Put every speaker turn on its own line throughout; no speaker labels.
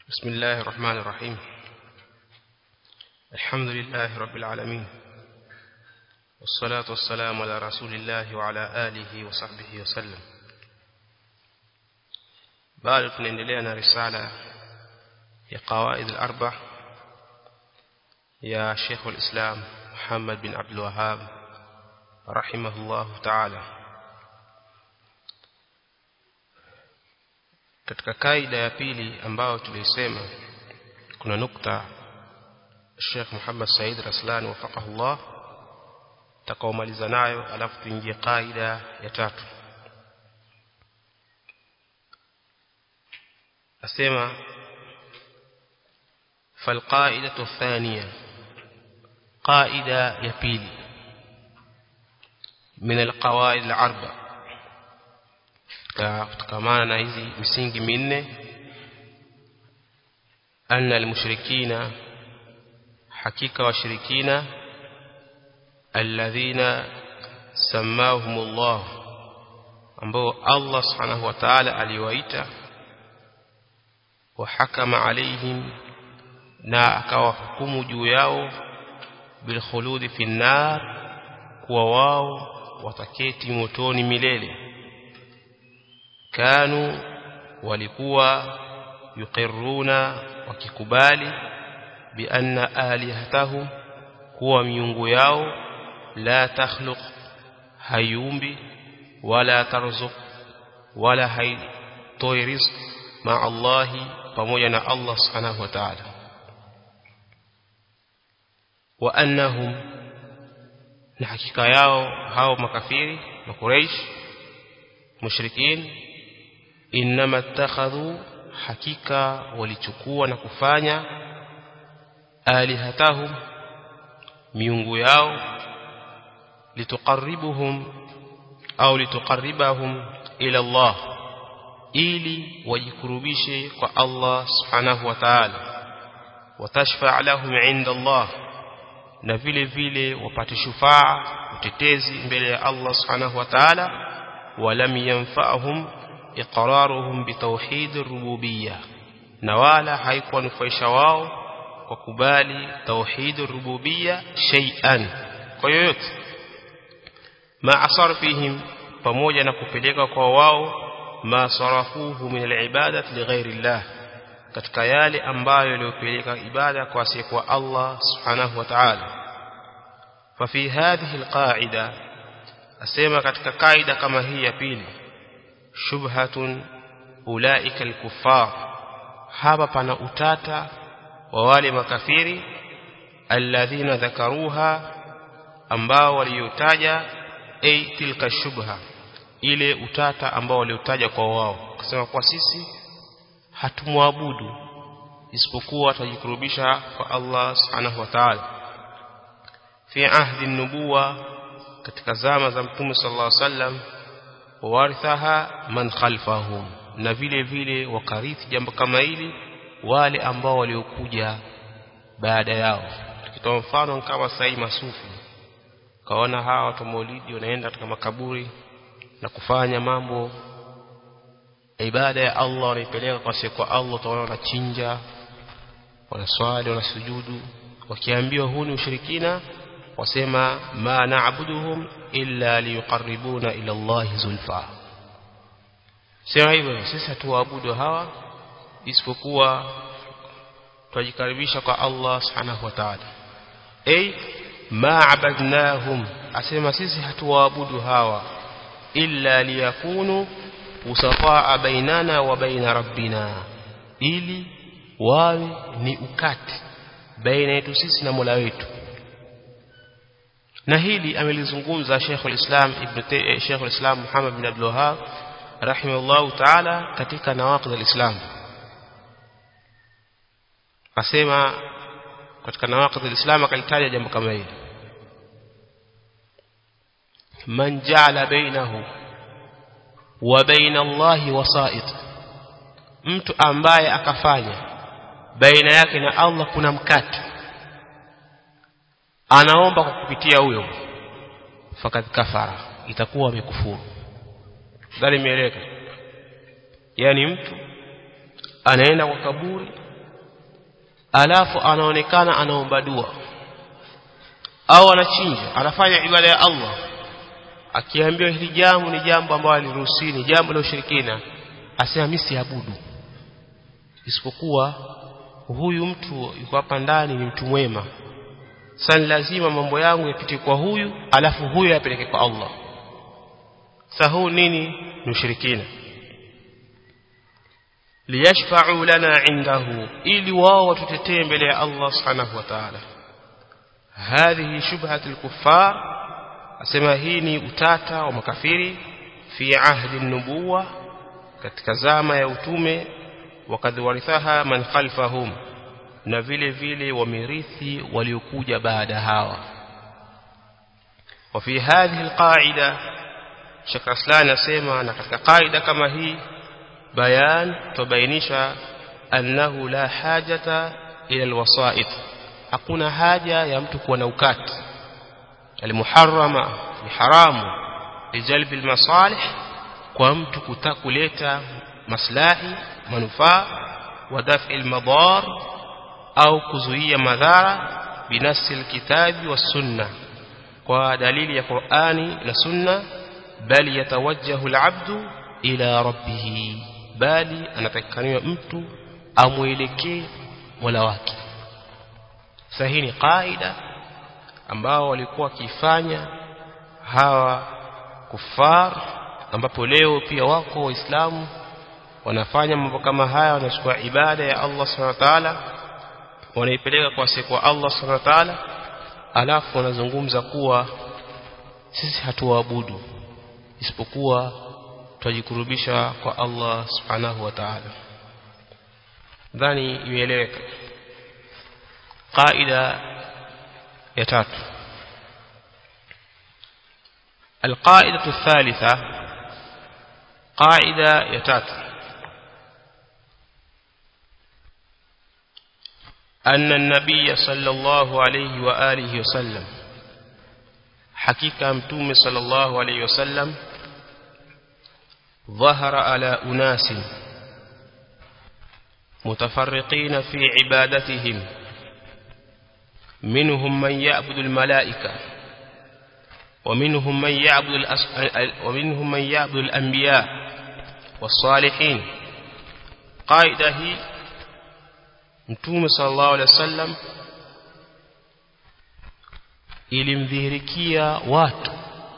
بسم الله الرحمن الرحيم الحمد لله رب العالمين والصلاة والسلام على رسول الله وعلى آله وصحبه وسلم bado tunaendelea na risala ya qawaid al-arba ya Sheikh al-Islam Muhammad bin Abdul Wahhab rahimahullah ta'ala katika kaida ya pili ambayo tulisema kuna nukta Sheikh Muhammad Said Raslan wafaqahullah takaomaliza nayo alafu tuingie kaida ya tatu asema فالقاعده الثانيه قاعده يبيل من القواعد الاربع kutokana na hizi misingi minne anna almushrikina hakika washirikina alladhina samahumullah ambao Allah subhanahu wa ta'ala aliwaita wahakama alaihim na akawahukumu juu yao bilkhuludi fi nar kuwa wao wataketi motoni milele kanu walikuwa yuqirruna wakikubali bi anna alihatahum kuwa miungu yao la takhluq hayumbi wala tarzuq wala haitoi rizq ma Allahi pamoja na Allah subhanahu wa ta'ala wa annahum na hakika yao hao makafiri na Quraysh mushrikin inma ittakhadhu hakika walichukua na kufanya alihatahum miungu yao lituqarribuhum au lituqarribahum ila Allah ili wajikurubishe kwa Allah subhanahu wa ta'ala watashfa' lahum 'inda Allah na vile vile wapate shufaa utetezi mbele ya Allah subhanahu wa ta'ala walam yanfa'hum iqraruhum bitawhid ar-rububiyyah na wala haikuwanufaisha wao kwa kubali tauhid ar-rububiyyah shay'an kwa yoyote ma asarfihim pamoja na kupeleka kwa wao ma sarafuhu min al-ibadati li ghairi Allah katika yale ambayo yaliyopeleka ibada kwa asiyekuwa Allah subhanahu wa ta'ala fa fi hadhihi al-qa'ida asema katika kaida kama hii ya pili shubhatun ulaika al-kuffar hapa pana utata wa wale makafiri alladhina dhakaruha ambao waliotaja ay tilka shubha ile utata ambao waliotaja kwa wao kusema kwa sisi hatumwabudu isipokuwa tujikurubisha kwa Allah subhanahu wa ta'ala fi ahdi nubuwa katika zama za mtume sallallahu alaihi wasallam warithaha man khalfahum na vile vile wakarithi jambo kama hili wale ambao waliokuja baada yao tukitoa mfano kama sai masufi kaona hawa watu maulidi wanaenda katika makaburi na kufanya mambo ibada ya Allah wanaipeleka kwa siku Allah utaona wanachinja wanaswali wanasujudu wakiambiwa huu ni ushirikina wasema ma na'buduhum illa liyuqarribuna ila Allah zulfa sema hivyo sisi hatuwaabudu hawa isipokuwa tujikaribisha kwa Allah subhanahu wa ta'ala ay ma abadnahum asema sisi hatuwaabudu hawa illa liyakunu usafaa bainana wa baina rabbina ili wawe ni ukati baina yetu sisi na Mola wetu na hili amelizungumza Sheikh al-Islam Ibn Sheikh al-Islam Muhammad bin Abdul Wahhab rahimahullah ta'ala katika nawaqid al-Islam asema katika nawaqid al-Islam akalitaja jambo kama hili man ja'ala bainahu wa baina Allahi wasa'id mtu ambaye akafanya baina yake na Allah kuna mkate anaomba kwa kupitia huyo fakad kafara itakuwa amekufuru dhali imeeleka yani mtu anaenda kwa kaburi alafu anaonekana anaomba dua au anachinja anafanya ibada ya Allah akiambiwa hili jambo ni jambo ambalo aliruhusiwa ni jambo la ushirikina asema mimi siabudu isipokuwa huyu mtu yuko hapa ndani ni mtu mwema sasa lazima mambo yangu yapite kwa huyu alafu huyu yapeleke kwa Allah sasa huu nini ni ushirikina liyashfa'u lana indahu ili wao watutetee mbele ya Allah subhanahu wa ta'ala hadhihi shubhatu al-kuffar asema hii ni utata wa makafiri fi ahdi nubuwa katika zama ya utume wakadhi warithaha man khalfahum na vile vile wamirithi waliokuja baada hawa وفي هذه القاعده Sheikh Aslan asema na katika kaida kama hii bayan tubainisha annahu la hajata ila alwasait hakuna haja ya mtu kuwa na ukati almuharrama ni haramu lijalbi almasalih kwa mtu kutakuleta maslahi manufaa wa daf'i almadar au kuzuia madhara binafsi alkitabi was sunna kwa dalili ya Qur'ani na sunna bali yatawajjahu alabdu ila rabbih bali anatakikaniwa mtu amwelekee Mola wake sahihi ni kaida ambao walikuwa wakifanya hawa kufar ambapo leo pia wako waislamu wanafanya mambo kama haya wanachukua ibada ya Allah subhanahu wa ta'ala wanaipeleka kwa siku Allah subhanahu wa ta'ala alafu wanazungumza kuwa sisi hatuabudu isipokuwa tujikurubisha kwa Allah subhanahu wa ta'ala dhani imeeleweka qaida ya tatu القاعدة الثالثة قاعدة يتات أن النبي صلى الله عليه وآله وسلم حقيقة متوم صلى الله عليه وسلم ظهر على أناس متفرقين في عبادتهم منهم من يعبد الملائكة ومنهم من يعبد الأس... ومنهم من يعبد الأنبياء والصالحين قاعدة هي Mtume sallallahu alaihi wasallam ilimdhihirikia watu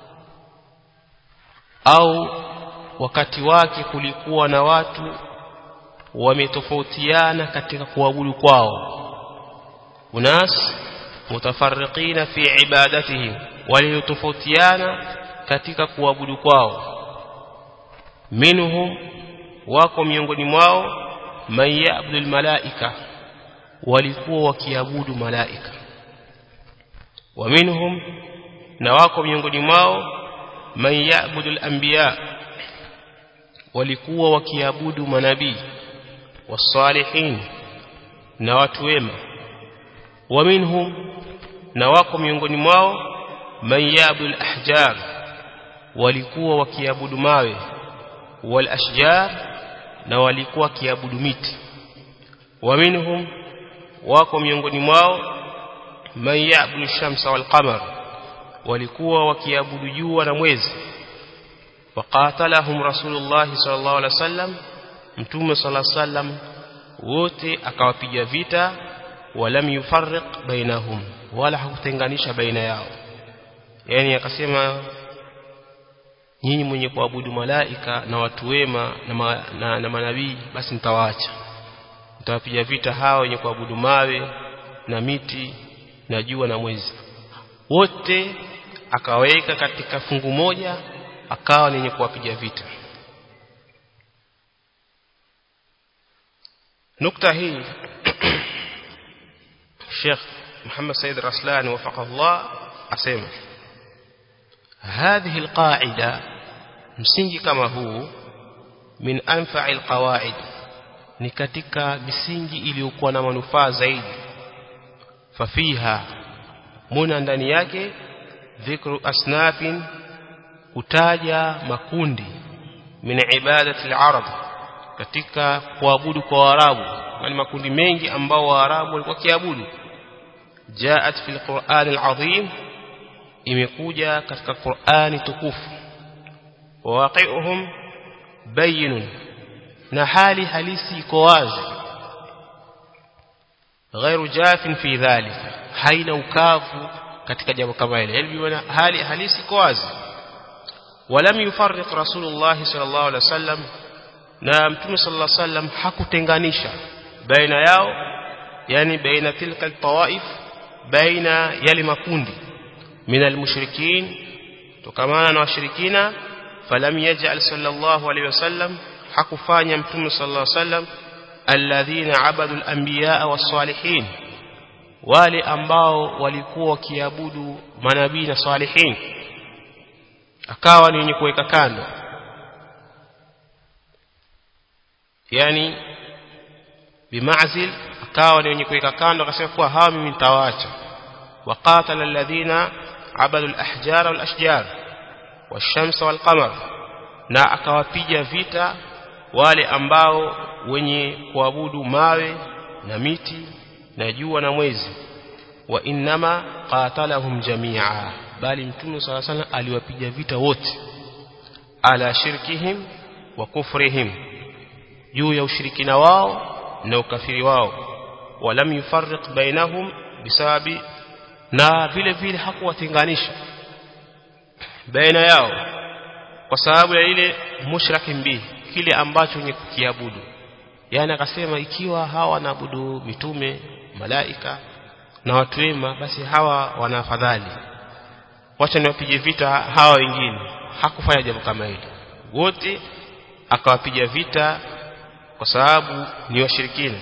au wakati wake kulikuwa na watu wametofautiana katika kuabudu kwao unas mutafarriqina fi ibadatihim waliotofautiana katika kuabudu kwao minhum wako miongoni mwao man ya'budu malaika walikuwa wakiabudu malaika wa minhum na wako miongoni mwao man ya'budu al-anbiya walikuwa wakiabudu manabii wasalihin na watu wema wa minhum na wako miongoni mwao man ya'budu al-ahjar walikuwa wakiabudu mawe wal ashjar na walikuwa wakiabudu miti wa minhum wako miongoni mwao man ya'budu shamsa wal qamar walikuwa wakiabudu jua na mwezi waqatalahum rasulullah sallallahu alaihi wasallam mtume sallallahu alaihi wasallam wote akawapiga vita walam yufarriq bainahum wala hakutenganisha baina yao yani akasema nyinyi mwenye kuabudu malaika na watu wema na, ma, na, na manabii basi nitawaacha nitawapiga vita hao wenye kuabudu mawe na miti na jua na mwezi wote akaweka katika fungu moja akawa nenye kuwapiga vita nukta hii Sheikh Muhammad Said Raslan wafaqahu Allah asema هذه القاعدة msingi kama huu min anfa'i alqawaid ni katika misingi iliyokuwa na manufaa zaidi fafiha muna ndani yake dhikru asnafin kutaja makundi min ibadati al-arab katika kuabudu kwa Waarabu na makundi mengi ambao Waarabu walikuwa kiabudu jaat fil Qur'an al-azim imekuja katika Qur'ani tukufu waqi'uhum bayinun na hali halisi iko wazi غير جاف في ذلك haina ukavu katika jambo kama hili yani hali halisi iko wazi ولم يفرق رسول الله صلى الله عليه وسلم na mtume sallallahu alaihi wasallam hakutenganisha baina yao yani baina tilka altawaif baina yale makundi min almushrikin tukamana na washirikina falam yaj'al sallallahu alaihi wasallam hakufanya mtume sallallahu alaihi wasallam alladhina abadu alanbiya was-salihin wale ambao walikuwa wakiabudu manabii na salihin akawa ni wenye kuweka kando yani bimazil akawa ni wenye kuweka kando akasema kuwa hawa mimi nitawaacha waqatala alladhina abadu alahjar walashjar washamsa walqamar na akawapiga vita wale ambao wenye kuabudu mawe na miti na jua na mwezi wa innama qatalahum jamia bali mtume sala sana aliwapiga vita wote ala shirkihim wa kufrihim juu ya ushirikina wao na ukafiri wao walam yufarriq bainahum bisababi na vile vile hakuwatenganisha baina yao kwa sababu ya ile mushrakin bihi kile ambacho wenye kukiabudu yani akasema ikiwa hawa wanaabudu mitume malaika na watu wema basi hawa wana afadhali wacha niwapige vita hawa wengine hakufanya jambo kama hili wote akawapiga vita kwa sababu ni washirikina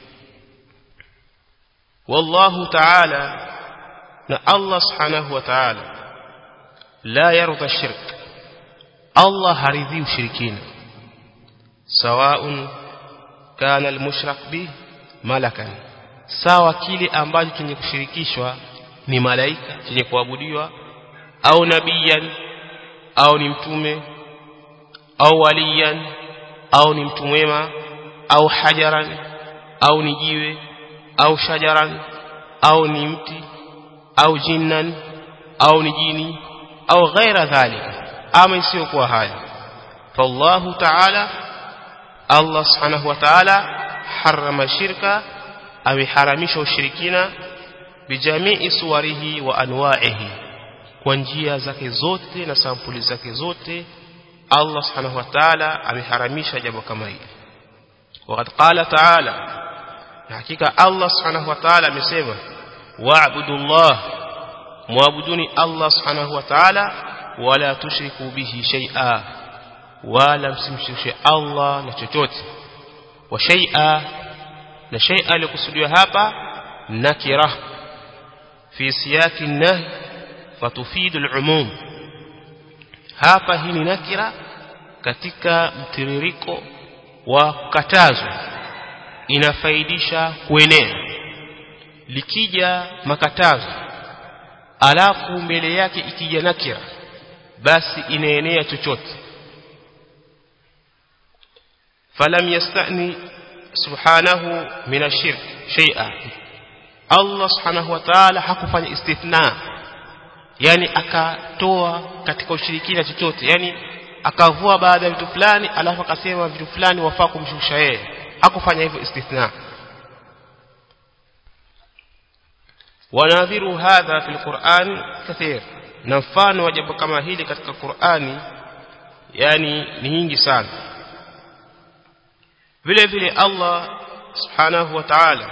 wallahu ta'ala na Allah subhanahu wa ta'ala la yarda shirk Allah haridhi ushirikina sawaun kana almushrak bi malakan sawa kile ambacho chenye kushirikishwa ni malaika chenye kuabudiwa au nabiyan au ni mtume au waliyan au ni mtu mwema au hajaran au ni jiwe au shajaran au ni mti au jinnan au ni jini au ghaira dhalika ama isiyokuwa haya fallahu ta'ala Allah subhanahu wa ta'ala harama shirka ameharamisha ushirikina bijamii suwarihi wa anwa'ihi kwa njia zake zote na sampuli zake zote Allah subhanahu wa ta'ala ameharamisha jambo kama hili وقد قال تعالى hakika Allah subhanahu wa ta'ala amesema wa'budu Allah muabuduni Allah subhanahu wa ta'ala wala tushriku bihi shay'a wala msimshirikishe Allah na chochote wa shay'a na shay'a likusudiwa hapa nakira fi siyaki nahy fatufidu al-umum hapa hii ni nakira katika mtiririko wa kukatazwa inafaidisha kuenea likija makatazo alafu mbele yake ikija nakira basi inaenea chochote falam yastani subhanahu min ashirk shay'a Allah subhanahu wa ta'ala hakufanya istithna yani akatoa katika ushirikina chochote yani akavua baadhi ya vitu fulani alafu akasema vitu fulani wafaa kumshusha yeye hakufanya hivyo istithna wanadhiru hadha fil Qur'an kathir na mfano wa jambo kama hili katika Qur'ani yani ni nyingi sana vile vile Allah subhanahu wa ta'ala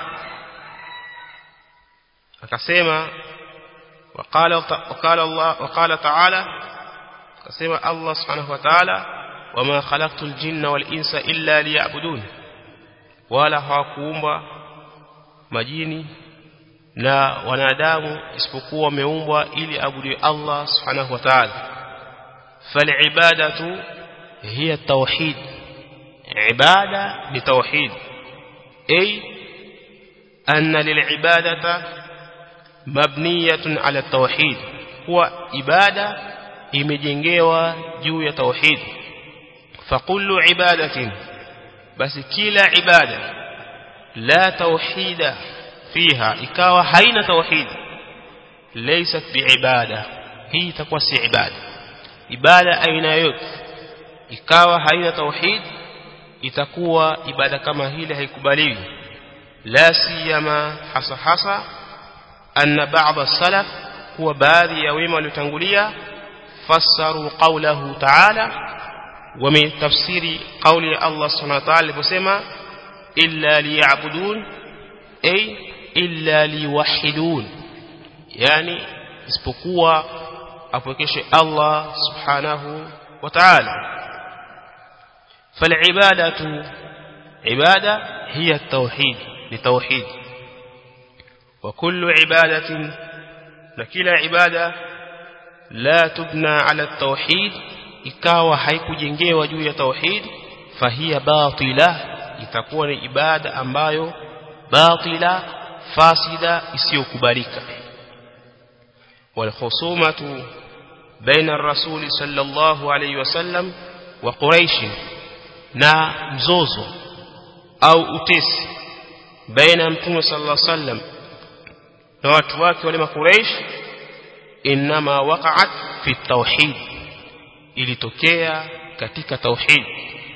akasema وقال وقال الله وقال تعالى akasema Allah subhanahu wa ta'ala wama khalaqtul jinna wal insa illa liya'budun wala hawakuumba majini na wanadamu isipokuwa wameumbwa ili abudu Allah subhanahu wa ta'ala falibadatu hiya tauhid ibada ni tauhid ay anna lilibadata mabniyatun ala tauhid huwa ibada imejengewa juu ya tauhid fakullu ibadatin basi kila ibada la tauhida fiha ikawa haina tauhid laysat biibada hii itakuwa si ibada ibada aina yote ikawa haina tauhid itakuwa ibada kama hile haikubaliwi la siyama hasa hasa anna ba'd as-salaf huwa baadhi ya wema waliotangulia fassaru qawlahu ta'ala wametafsiri kauli ya Allah subhanahu wa ta'ala aliposema illa liya'budun ay illa liwahidun yani isipokuwa apokeshe Allah subhanahu wa ta'ala فالعبادة عبادة هي التوحيد لتوحيد وكل عبادة لكل عبادة لا تبنى على التوحيد ikawa haikujengewa juu ya tauhid fahia batila itakuwa ni ibada ambayo batila fasida isiyokubalika والخصومه بين الرسول صلى الله عليه وسلم وقريش na mzozo au utesi baina mtume sallallahu alaihi wasallam na watu wake wale makuraish inma waqa'at fi tauhid ilitokea katika tauhid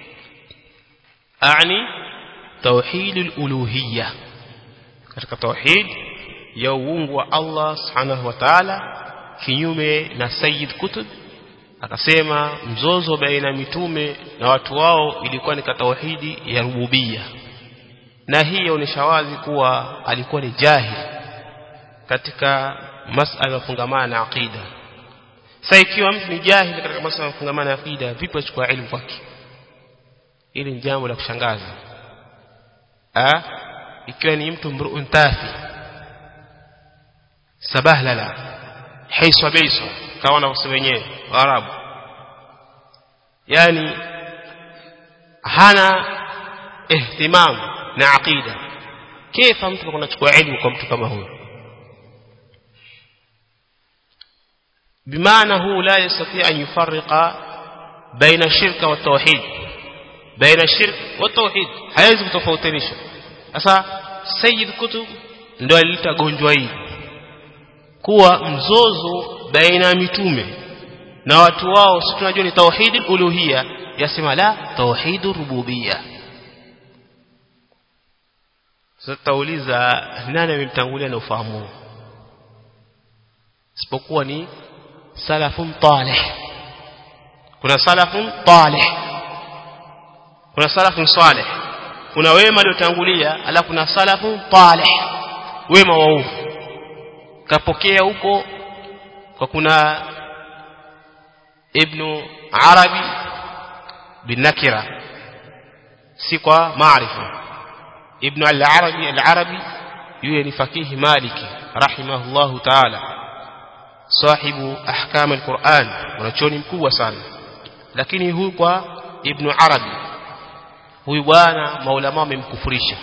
ani tauhid al-uluhiyya katika tauhid ya uungu wa Allah subhanahu wa ta'ala kinyume na sayyid kutub akasema mzozo baina mitume na watu wao ilikuwa ni tauhidi ya rububia na hii yaonesha wazi kuwa alikuwa ni jahil katika masala ya fungamana na aqida sasa ikiwa mtu ni jahil katika masala ya fungamana na aqida vipi achukua elimu kwake ili ni jambo la kushangaza ah ikiwa ni mtu mruun tafi sabahlala haiswa beiswa kama wanavyosema wenyewe Waarabu yani hana ihtimam na aqida kifa mtu kunachukua elimu kwa mtu kama huyo بمعنى هو لا يستطيع أن يفرق بين الشرك والتوحيد بين الشرك والتوحيد haiwezi kutofautisha sasa Sayyid Kutub ndio alileta gonjwa hili kuwa mzozo baina ya mitume na watu wao si tunajua ni tauhidul uluhiyya yasema la tauhidur rububiyya sasa tauliza nani amemtangulia na ufahamu isipokuwa ni salafun talih kuna salafun talih kuna salafun salih kuna wema waliotangulia alafu kuna salafun talih wema waovu kapokea huko kwa kuna ibn arabi bin nakira si kwa maarifa ibn al-arabi al-arabi yule ni fakihi maliki rahimahullahu ta'ala sahibu ahkam al-Qur'an wanachoni mkubwa sana lakini huyu kwa ibn arabi huyu bwana maulama wamemkufurisha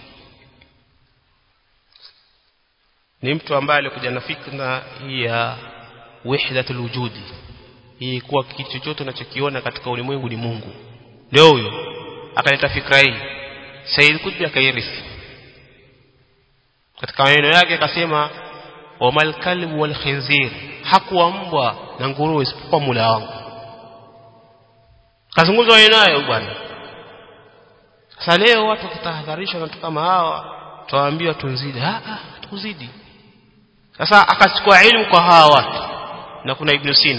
ni mtu ambaye alikuja na fikra hii ya wahdatul wujudi hii kuwa kitu chochote unachokiona katika ulimwengu ni Mungu ndio huyo akaleta fikra hii Said Qutb akairithi katika maneno yake akasema wamal kalbu wal khinzir hakuwa mbwa na nguruwe isipokuwa mula wangu kazungumza maneno hayo bwana sasa leo watu wakitahadharishwa na watu kama hawa tuwaambiwa tunzidi ah ah tukuzidi sasa akachukua elimu kwa hawa watu na kuna Ibn Sina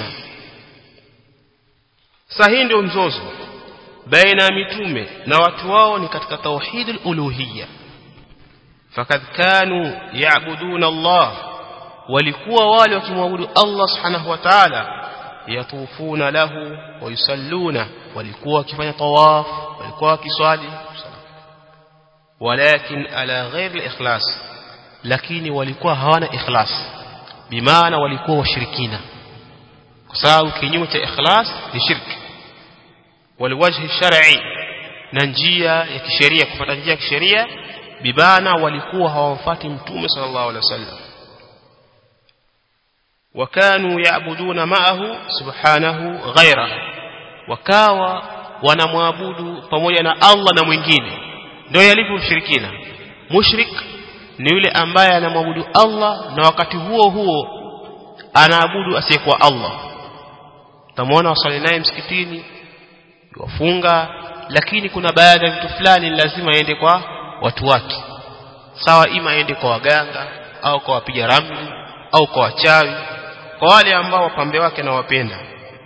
sasa hii ndio mzozo baina ya mitume na watu wao ni katika tauhid al-uluhiyya fakad kanu ya'buduna Allah walikuwa wale wakimwabudu Allah subhanahu wa ta'ala yatufuna lahu wa yusalluna walikuwa wakifanya tawaf walikuwa wakiswali walakin ala ghair al-ikhlas lakini walikuwa hawana ikhlas bimaana walikuwa washirikina kwa sababu kinyume cha ikhlas ni shirki waliwajhi shar'i na njia ya kisheria kupata njia ya kisheria bibana walikuwa hawamfuati mtume sallallahu alaihi wasallam wakanu yaabuduna ma'ahu subhanahu ghaira wakawa wanamwabudu pamoja na Allah na mwingine ndio yalivyo ushirikina mushrik ni yule ambaye anamwabudu Allah na wakati huo huo anaabudu asiyekuwa Allah tamwona wasali naye msikitini wafunga lakini kuna baadhi ya vitu fulani lazima aende kwa watu wake sawa ima aende kwa waganga au kwa wapiga ramli au kwa wachawi kwa wale ambao wapambe wake na wapenda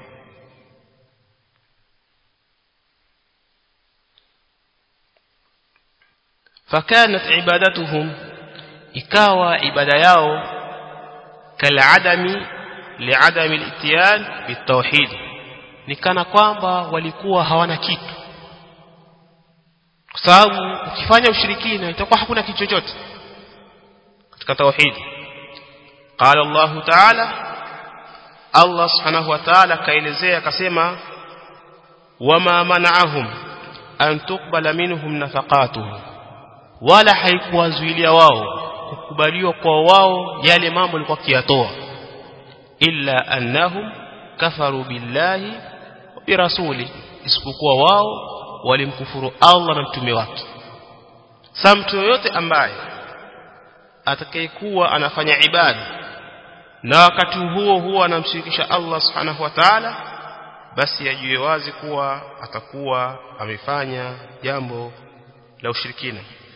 فكانت عبادتهم ikawa ibada yao kaladami liadami al-ityan bitawhid ni kana kwamba walikuwa hawana kitu kwa sababu ukifanya ushirikina itakuwa hakuna kitu chochote katika tauhid qala Allah ta'ala Allah subhanahu wa ta'ala kaelezea akasema wama mana'ahum an tuqbala minhum nafaqatuhum wala haikuwazuilia wao kukubaliwa kwa wao yale mambo walikuwa kiyatoa illa annahum kafaru billahi wa birasuli isipokuwa wao walimkufuru Allah na mtume wake sa mtu yoyote ambaye atakayekuwa anafanya ibada na wakati huo huo anamshirikisha Allah subhanahu wa ta'ala basi ajue wazi kuwa atakuwa amefanya jambo la ushirikina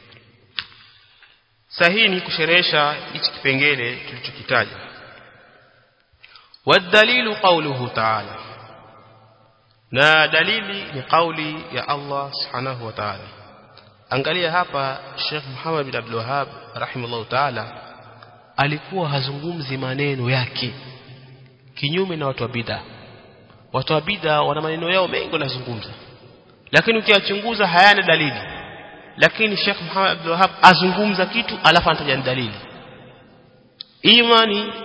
sahihi ni kusherehesha hichi kipengele tulichokitaja wadalilu qawluhu ta'ala na dalili ni kauli ya Allah subhanahu wa ta'ala angalia hapa Sheikh Muhammad bin Abdul Wahhab rahimahullah ta'ala alikuwa hazungumzi maneno yake kinyume na watu wa bid'a watu wa bid'a wana maneno yao mengi wanazungumza lakini ukiyachunguza hayana dalili lakini Sheikh Muhammad Abdul Wahhab azungumza kitu alafu anataja dalili imani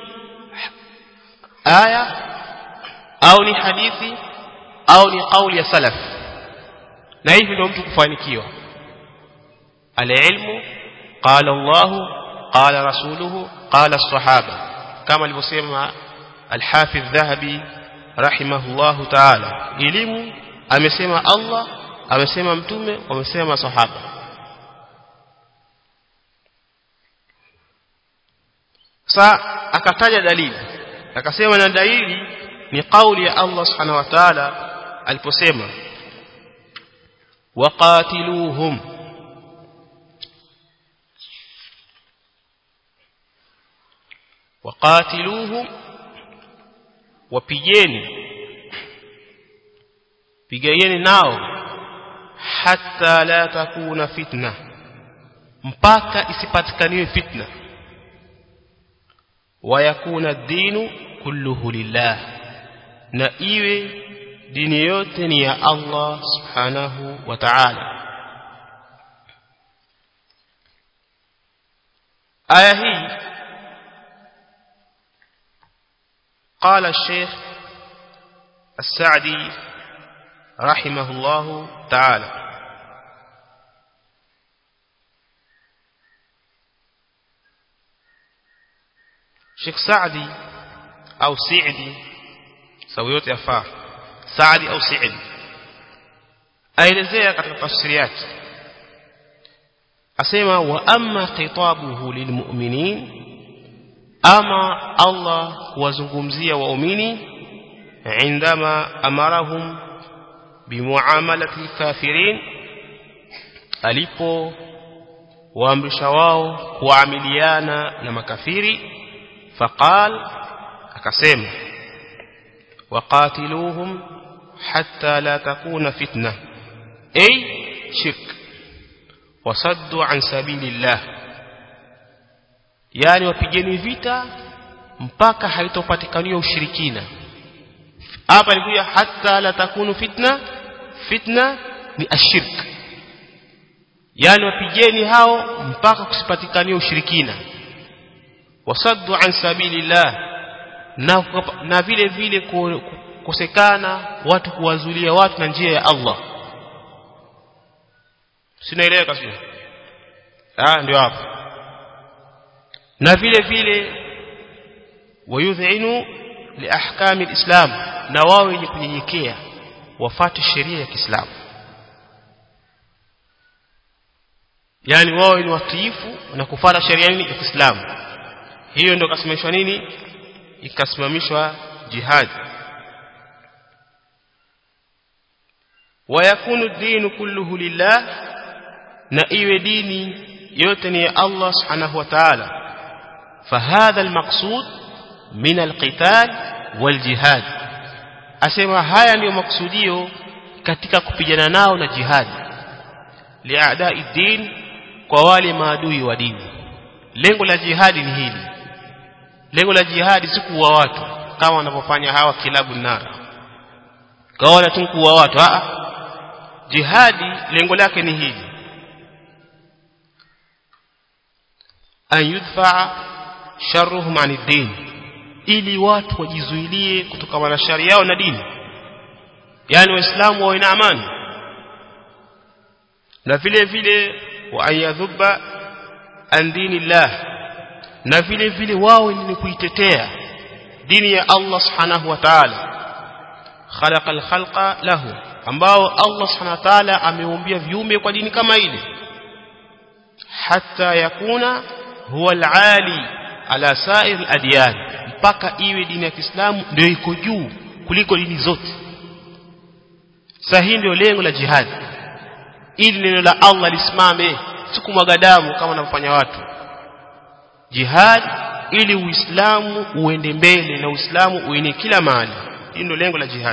aya au ni hadithi au ni kauli ya salaf na hivi ndio mtu kufanikiwa alilmu qala Allah qala rasuluhu qala as-sahaba kama alivyosema al-Hafidh Dhahabi rahimahullahu ta'ala elimu amesema Allah amesema mtume wamesema masahaba sa akataja dalili akasema na dalili ni kauli ya Allah subhanahu wa ta'ala aliposema waqatiluhum waqatiluhum wapigeni pigeni nao hatta la takuna fitna mpaka isipatikaniwe fitna wayakuna dinu kulluhu lillah na iwe dini yote ni ya Allah subhanahu wa ta'ala aya hii قال الشيخ السعدي رحمه الله تعالى Sheikh Saadi au Saidi sawa yote yafaa Saadi au Saidi aelezea katika tafsiri yake asema wa amma khitabuhu lilmu'minin ama Allah kuwazungumzia waumini عندما أمرهم بمعاملة الكافرين alipo waamrisha wao kuamiliana na makafiri faqal akasema waqatiluhum hatta la takuna fitna ay shirk wasaddu an sabilillah yani wapigeni vita mpaka haitopatikaniwa ushirikina hapa ilikuja hatta la takunu fitna fitna ni ashirk yani wapigeni hao mpaka kusipatikania ushirikina wasaddu an sabilillah na, na vile vile kukosekana watu kuwazulia watu na njia ya Allah sinaelewa kasio ah ndio hapo na vile vile wayudhinu liahkami alislam na wao wenye kunyenyekea wafate sheria ya Kiislamu yani wao ni watiifu na kufuata sheria nini ya Kiislamu hiyo ndio kasimamishwa nini ikasimamishwa jihad ويكون الدين كله لله na iwe dini yote ni ya Allah subhanahu wa ta'ala فهذا المقصود من القتال والجهاد asema haya ndio maksudio katika kupigana nao na jihad liadai din kwa wale maadui wa dini lengo la jihadi ni hili lengo la jihadi si kuua watu kama wanavyofanya hawa kilabu nara kaona tu kuua watu a jihadi lengo lake ni hili an yudfa sharruhum an din ili watu wajizuilie kutokana na shari yao na dini yani waislamu wawe na amani na vile vile wa ayadhuba an dinillah na vile vile wao ni kuitetea dini ya Allah subhanahu wa ta'ala khalaqa al-khalqa lahu ambao Allah subhanahu wa ta'ala ameumbia viumbe kwa dini kama ile hatta yakuna huwa al-ali ala sa'ir al-adyan mpaka iwe dini ya Kiislamu ndio iko juu kuliko dini zote sasa hii ndio lengo la jihad ili neno la Allah lisimame sikumwaga damu kama wanavyofanya watu jihad ili uislamu uende mbele na uislamu uene kila mahali hii ndio lengo la jihad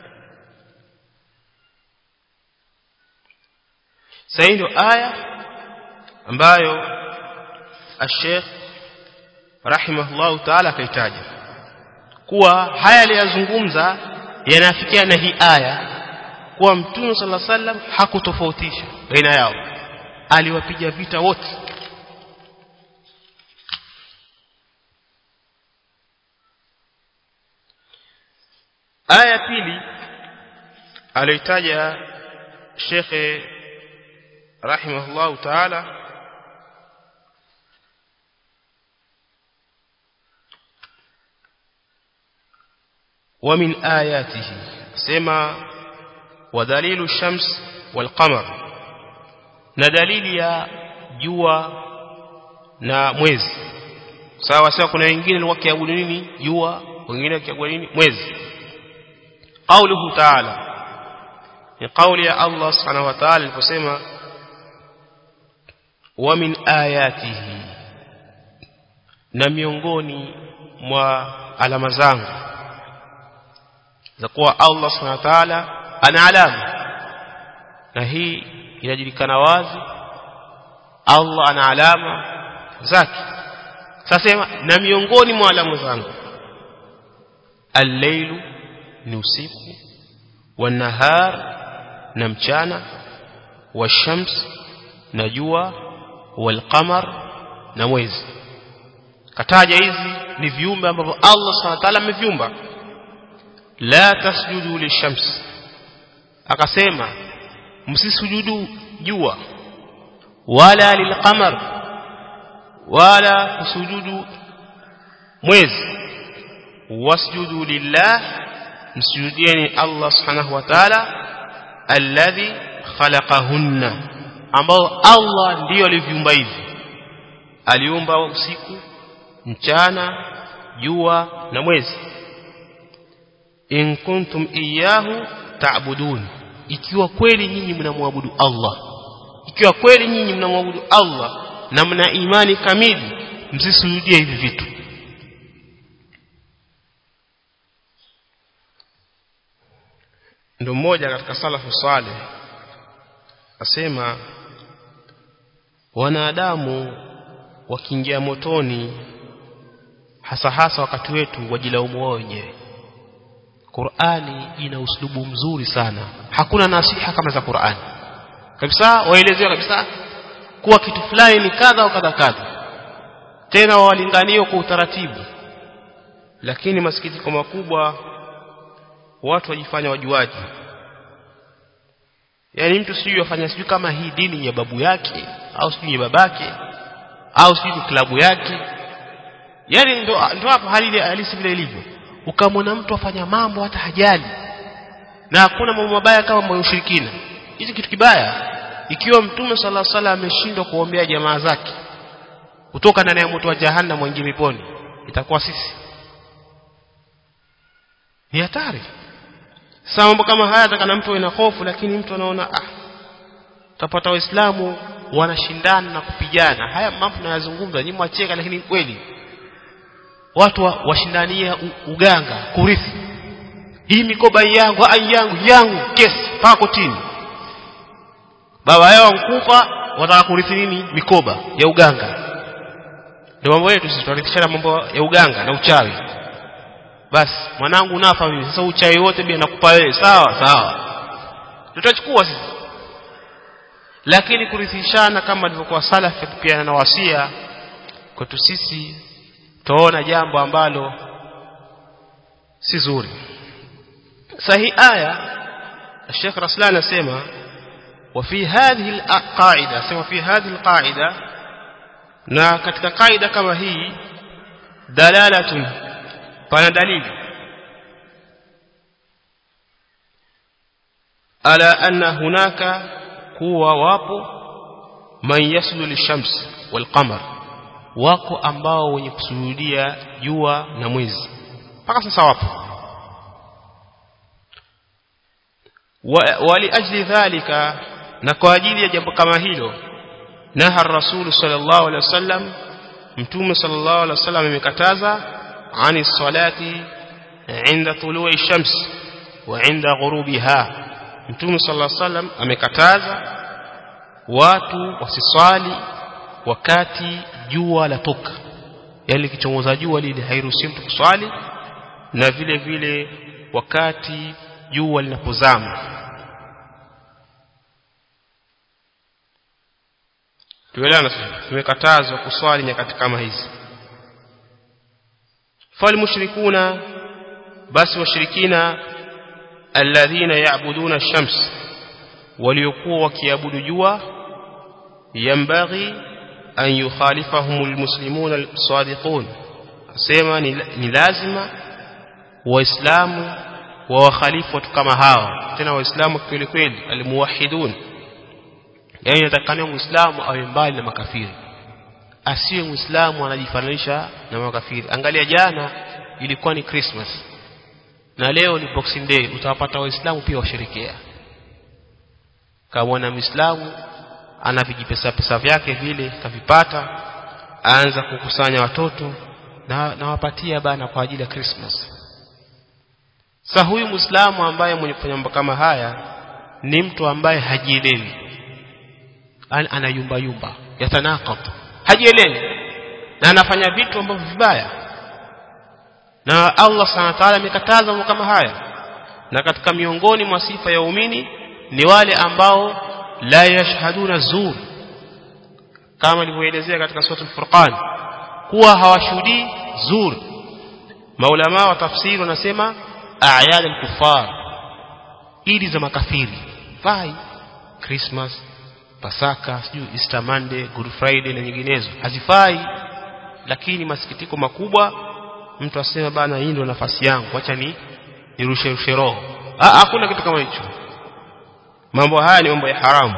sasa ndio aya ambayo الشيخ rahimahullahu ta'ala akaitaja kuwa haya aliyazungumza yanafikia na hii aya kuwa mtume sallallahu alaihi wasallam hakutofautisha baina yao aliwapiga vita wote aya pili aliyotaja shekhe rahimahullahu ta'ala ومن آياته سما ودليل الشمس والقمر na dalili ya jua na mwezi sawa sawa kuna wengine walikuwa kiabudu nini jua wengine wakiabudu nini mwezi qauluhu ta'ala ni kauli ya Allah subhanahu wa ta'ala aliposema wa min ayatihi na miongoni mwa alama zangu za kuwa Allah subhanahu wa ta'ala ana alama na hii inajulikana wazi Allah ana alama zake sasa na miongoni mwa alama zangu al-lailu ni usiku wan-nahar na mchana wash-shams na jua wal-qamar na mwezi kataja hizi ni viumbe ambavyo Allah subhanahu wa ta'ala ameviumba la tasjudu lishams akasema msisujudu jua wala lilqamar wala kusujudu mwezi wasjudu lillah msujudieni Allah subhanahu wa ta'ala alladhi khalaqahunna ambao Allah ndiyo aliviumba hivi aliumba usiku mchana jua na mwezi in kuntum iyyahu ta'budun ikiwa kweli nyinyi mnamwabudu Allah ikiwa kweli nyinyi mnamwabudu Allah na mna imani kamili msisujudie hivi vitu ndio mmoja katika salafu saleh asema wanadamu wakiingia motoni hasa hasa wakati wetu wajilaumu wao wenyewe Qur'ani ina uslubu mzuri sana hakuna nasiha kama za Qur'ani kabisa waelezewa kabisa kuwa kitu fulani ni kadha au kadha kadha tena walinganio kwa utaratibu lakini masikitiko makubwa watu wajifanya wajuaji yani mtu sijui afanya sijui kama hii dini ya babu yake au sijui ya babake au sijui klabu yake yani ndo ndo hapo hali halisi vile ilivyo ukamwona mtu afanya mambo hata hajali na hakuna mambo mabaya kama mambo ya ushirikina hichi kitu kibaya ikiwa mtume sala alaihi wasallam ameshindwa kuombea jamaa zake kutoka ndani ya moto wa jahannam waingie peponi itakuwa sisi ni hatari sasa mambo kama haya atakana mtu na hofu lakini mtu anaona ah utapata waislamu wanashindana na kupigana haya mambo tunayazungumza nyinyi mwacheka lakini kweli watu wa, washindania uganga kurithi hii mikoba yangu ai yangu yangu kesi mpaka kotini baba yao mkufa wataka kurithi nini mikoba ya uganga ndio mambo yetu sisi tunarithishana mambo ya uganga na uchawi basi mwanangu nafa mimi sasa uchawi wote bila nakupa wewe sawa sawa tutachukua sisi lakini kurithishana kama alivyokuwa salafi kupiana na wasia kwetu sisi tuona jambo ambalo si zuri sahi aya الشيخ رسلان اسمع وفي هذه القاعده اسمع في هذه القاعده na katika kaida kama hii dalalatun pana dalili ala anna hunaka kuwa wapo man yaslu lishams walqamar wako ambao wenye kusujudia jua na mwezi mpaka sasa wapo waliajli dhalika na kwa ajili ya jambo kama hilo naha rasul sallallahu alaihi wasallam mtume sallallahu alaihi wasallam amekataza ani salati inda tului shams wa inda ghurubiha mtume sallallahu alaihi wasallam amekataza watu wasiswali wakati jua latoka yani kichomoza jua lile hairuhusiwi mtu kuswali na vile vile wakati jua linapozama tuelewana tumekatazwa kuswali nyakati kama hizi falmushrikuna basi washirikina alladhina ya'buduna ash-shams waliokuwa wakiabudu jua yambaghi an yukhalifahum almuslimuna as-sadiqun asema ni lazima waislamu wa wakhalifu watu kama hawa tena waislamu kweli kweli almuwahidun yani inatakana muislamu awe mbali na makafiri asiwe muislamu anajifananisha na makafiri angalia jana ilikuwa ni christmas na leo ni boxing day utawapata waislamu pia washerekea kama mwana muislamu ana vijipesa pesa vyake vile kavipata aanza kukusanya watoto na nawapatia bana kwa ajili ya christmas sasa huyu muislamu ambaye mwenye kufanya mambo kama haya ni mtu ambaye hajielewi ana yumba yumba yatanaqab hajielewi na anafanya vitu ambavyo vibaya na Allah subhanahu wa ta'ala amekataza mambo kama haya na katika miongoni mwa sifa ya umini ni wale ambao la yashhaduna zur kama ilivyoelezea katika sura al-Furqan kuwa hawashuhudii zur maulama wa tafsiri wanasema a'yad al-kuffar idi za makafiri fai christmas pasaka sijui easter monday good friday na nyinginezo hazifai lakini masikitiko makubwa mtu asema bana hii ndio nafasi yangu acha ni nirushe rushe roho ah hakuna kitu kama hicho mambo haya ni mambo ya haramu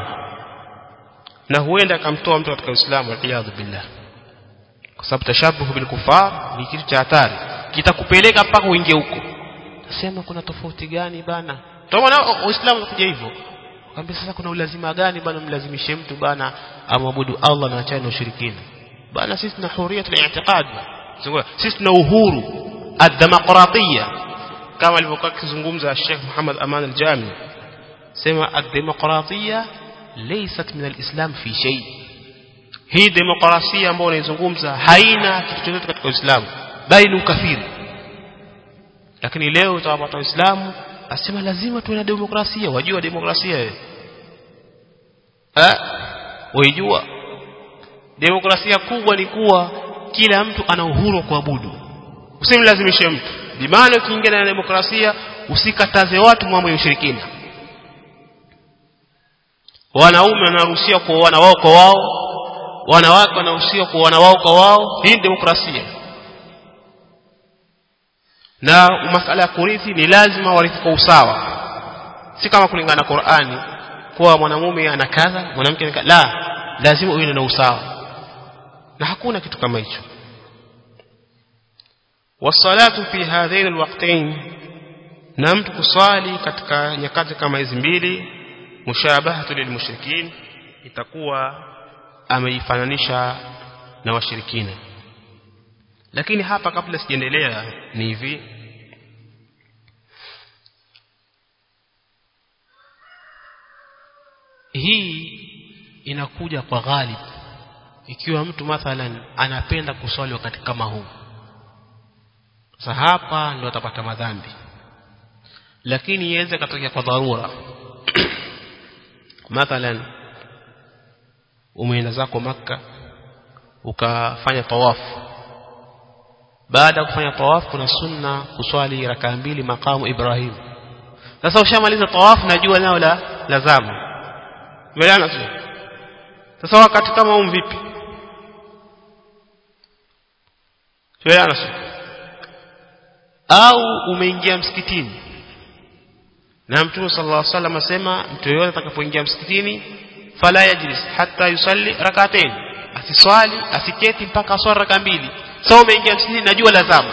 na huenda akamtoa mtu katika Uislamu waliyadhu billah kwa sababu tashabuhu bil kufar ni kitu cha hatari kitakupeleka mpaka uingie huko nasema kuna tofauti gani bana tunaona Uislamu unakuja hivyo kwambia sasa kuna ulazima gani bana mlazimishe mtu bana amwabudu Allah na achane na ushirikina bana sisi tuna hurriyatul i'tiqad sisi tuna uhuru ad-demokratia kama alivyokuwa akizungumza Sheikh Muhammad Aman al-Jami sema ad-demokratia laysat min al-islam fi shay hii demokrasia ambayo unaizungumza haina kitu chochote katika Uislamu bali ni ukafiri lakini leo utawapata Waislamu asema lazima tuwe na demokrasia wajua demokrasia wewe eh waijua demokrasia kubwa ni kuwa kila mtu ana uhuru wa kuabudu usimlazimishe mtu bimaana ukiingia na demokrasia usikataze watu mambo ya ushirikina wanaume wanaruhusiwa kuoana wao kwa wao wanawake wanaruhusiwa kuoana wao kwa wao hii demokrasia na masala ya kurithi ni lazima warithi kwa usawa si kama kulingana na Qur'ani kuwa mwanamume ana kadha mwanamke ana la lazima uwe na usawa na hakuna kitu kama hicho wasalatu fi hadhain alwaqtain na mtu kuswali katika nyakati kama hizi mbili mushabahatu lilmushrikin itakuwa ameifananisha na washirikina lakini hapa kabla sijaendelea ni hivi hii inakuja kwa ghalib ikiwa mtu mathalan anapenda kuswali wakati kama huu sasa hapa ndio atapata madhambi lakini iweze katokea kwa dharura mathalan umeenda zako maka ukafanya tawafu baada ya kufanya tawafu kuna sunna kuswali raka mbili makamu Ibrahim sasa ushamaliza tawafu na jua nao la lazama Umeelewana sio? Sasa wakati kama huu vipi? Tuelewana sio? Au umeingia msikitini na Mtume sallallahu alaihi wasallam asema mtu yeyote atakapoingia msikitini fala yajlis hatta yusalli rak'atayn asiswali asiketi mpaka aswali raka mbili sasa umeingia msikitini najua lazama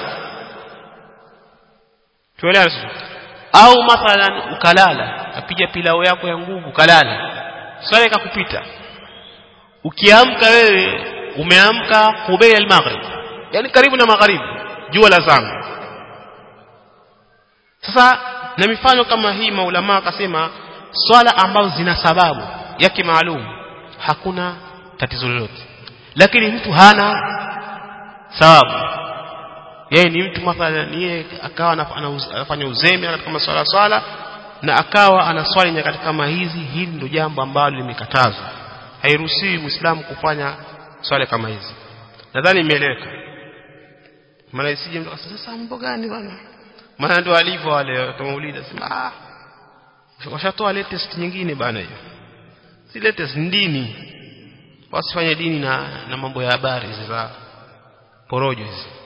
tuelewana sio au mathalan ukalala apiga pilao yako ya nguvu kalala swala ikakupita ukiamka wewe umeamka kubei al-maghrib yani karibu na magharibi jua la zama sasa na mifano kama hii maulama akasema swala ambazo zina sababu yake maalum hakuna tatizo lolote lakini mtu hana sababu yeye ni mtu mathalan yeye akawa anafanya uzembe katika masuala swala na akawa anaswali nyakati kama hizi hili ndio jambo ambalo limekatazwa hairuhusiwi muislamu kufanya swala kama hizi nadhani imeeleweka maana isije mtu akasema sasa mambo gani bwana maana ndio alivyo wale tumeulida sema ah washatoa latest nyingine bana hiyo si latest dini wasifanye dini na na mambo ya habari za porojo hizi